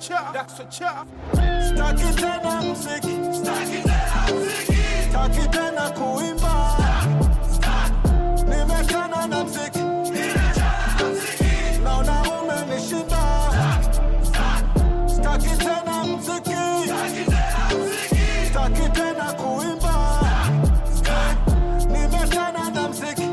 Staki tena mziki, staki tena kuimba, nimechana na mziki, naona umenishinda. Staki tena mziki, staki tena kuimba, nimechana na mziki,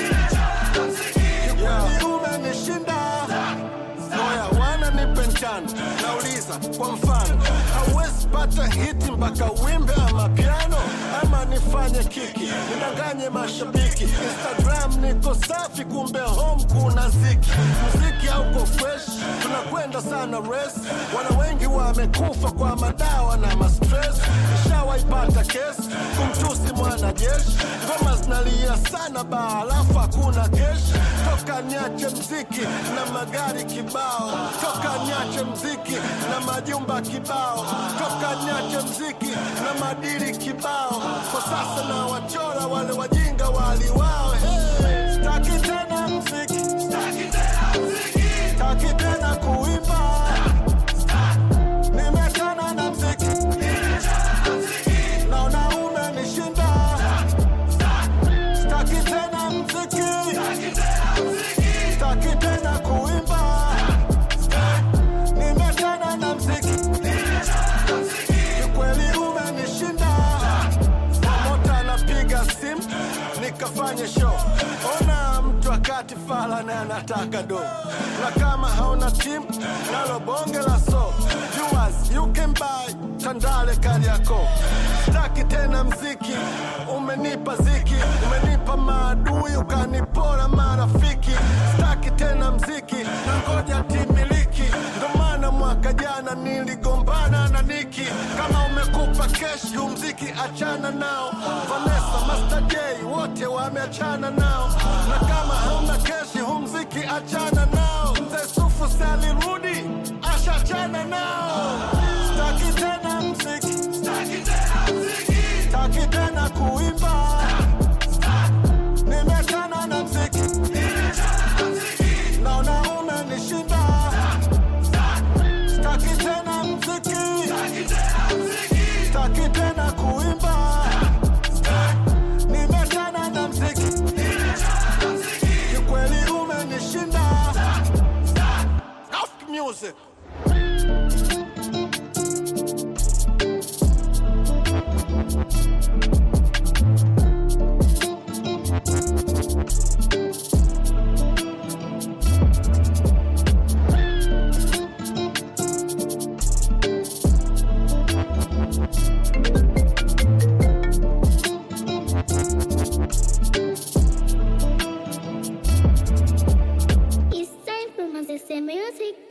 kikweli umenishinda. Oya, wana nipe njano, nauliza kwa mfano, hauwezi pata hiti mpaka wimbe ama piano, ama nifanye kiki nidanganye mashabiki. Instagram niko safi, kumbe home kuna ziki. Muziki hauko fresh, tunakwenda sana race. Wana wengi wamekufa kwa madawa na mastress. Nishawaipata kesi kumtusi mwanajeshi, ngoma zinalia sana baa, alafu hakuna keshi. Toka niache mziki na magari kibao, toka niache mziki na majumba kibao, toka niache mziki na madili kibao. Kwa sasa na wachora wale wajinga waliwao. Hey, staki tena mziki, staki tena kuimba, nimechana na mziki, naona umenishinda. Staki tena mziki, staki tena kuimba, nimechana na mziki, kikweli umenishinda. Promota anapiga simu nikafanye show, ona mtu akati fala na anataka do, na kama hauna timu nalo bonge la so viewers you can buy Tandale Kariakoo. Staki tena mziki, umenipa ziki, umenipa maadui, ukanipora marafiki. Staki tena mziki, na ngoja timiliki, ndo maana mwaka jana niligombana na Niki. Kama umekupa keshi, huu mziki achana nao. Vanessa, Master J, wote wameachana nao, na kama hauna keshi, huu mziki achana nao. Mzee Sufu si alirudi, ashachana nao. Staki tena mziki, staki tena kuimba, nimechana na mziki, naona umenishinda. Staki tena mziki, staki tena kuimba, nimechana na mziki, kikweli umenishinda. Soft music. It's time for Manchester Music.